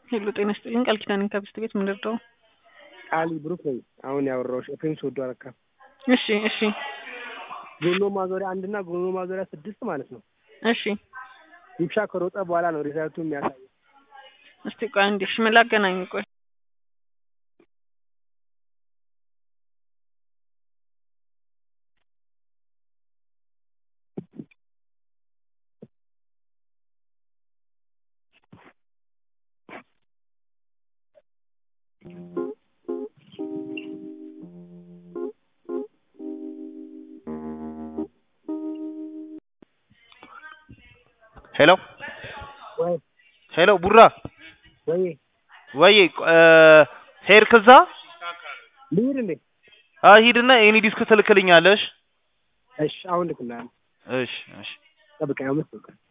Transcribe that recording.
ሄሎ ጤና ይስጥልኝ ቃል ኪዳን ከብስት ቤት ምን ልርዳው? ቃሊ ብሩክ ነኝ። አሁን ያወራሁሽ ኤፍሬም ሶዶ አረካ። እሺ እሺ ጎኖ ማዞሪያ አንድና ጎኖ ማዞሪያ ስድስት ማለት ነው። እሺ ይብሻ ከሮጠ በኋላ ነው ሪዛልቱ የሚያሳየው። እስቲ ቆይ አንዴ እሺ ምን ላገናኝ ቆይ ሄሎ ወይ ሄሎ ቡራ ወይ ወይ ሄድክ እዛ? ልሂድ እንዴ? አይ ሂድና የኔ ዲስክ ትልክልኛለሽ። እሺ አሁን ልክልሃለሁ። እሺ እሺ ጠብቀኝ አምስት ደቂቃ